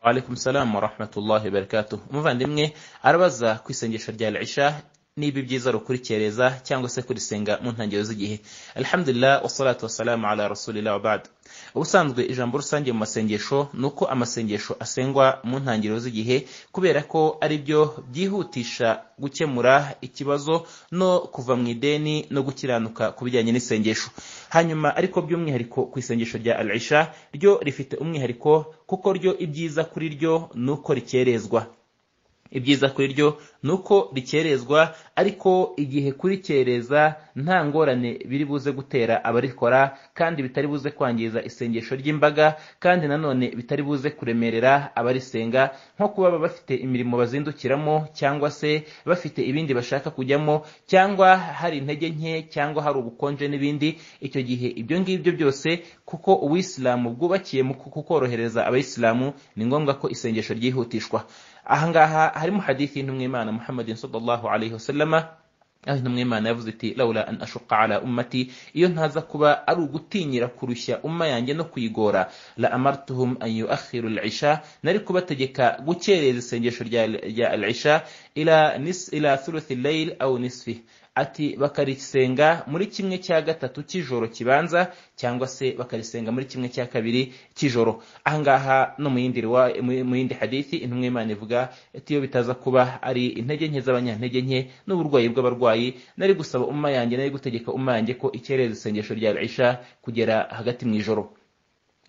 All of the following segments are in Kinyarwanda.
Alaikum salam wa rahmatullahi barakatuh umuvandimwe arabaza ku isengesho rya Isha niba ibyiza rukurikireza cyangwa se kurisenga mu ntangiriro z'igihe alhamdulillah wassalatu wassalamu ala rasulillah wa ba'd ubusanzwe ijambo rusange mu masengesho ni uko amasengesho asengwa mu ntangiriro z'igihe kubera ko ari byo byihutisha gukemura ikibazo no kuva mu ideni no gukiranuka ku bijyanye n'isengesho hanyuma ariko by'umwihariko ku isengesho rya al isha ryo rifite umwihariko kuko ryo ibyiza kuri ryo ni uko rikerezwa ibyiza kuri ryo ni uko rikerezwa ariko igihe kurikereza nta ngorane biri buze gutera abarikora kandi bitari buze kwangiza isengesho ry'imbaga kandi nanone bitari buze kuremerera abarisenga nko kuba baba bafite imirimo bazindukiramo cyangwa se bafite ibindi bashaka kujyamo cyangwa hari intege nke cyangwa hari ubukonje n'ibindi icyo gihe ibyo ngibyo byose kuko uwisilamu bwubakiye mu kukorohereza abayisilamu ni ngombwa ko isengesho ryihutishwa ahangaha harimo hadithi y'intumwimana muhammadin sallallahu alaihi wasallama aho intumwimana yavuze iti laula an ashuka ala ummati iyo ntaza kuba ari ugutinyira kurushya umma yanjye no kuyigora la amartuhum an yuakhiru al-isha nari kubategeka gukereza isengesho rya al-isha ila nis ila thuluthi al-layl aw nisfi ati bakarisenga muri kimwe cya gatatu cy'ijoro kibanza cyangwa se bakarisenga muri kimwe cya kabiri cy'ijoro ahangaha no mu yindi mu yindi hadithi intumwa y'imana ivuga ati iyo bitaza kuba ari intege nke z'abanyantege nke n'uburwayi bw'abarwayi nari gusaba umma yanjye nari gutegeka umma yanjye ko ikereza isengesho rya isha kugera hagati mu ijoro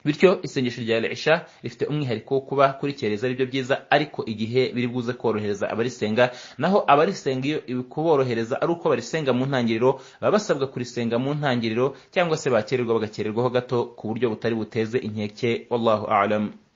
bityo isengesho rya Isha rifite umwihariko wo kuba kurikereza aribyo byiza ariko igihe biri buze korohereza abarisenga naho abarisenga iyo kuborohereza ari uko barisenga mu ntangiriro baba basabwa kurisenga mu ntangiriro cyangwa se bakererwa bagakererwaho gato ku buryo butari buteze inkeke wallahu a'lam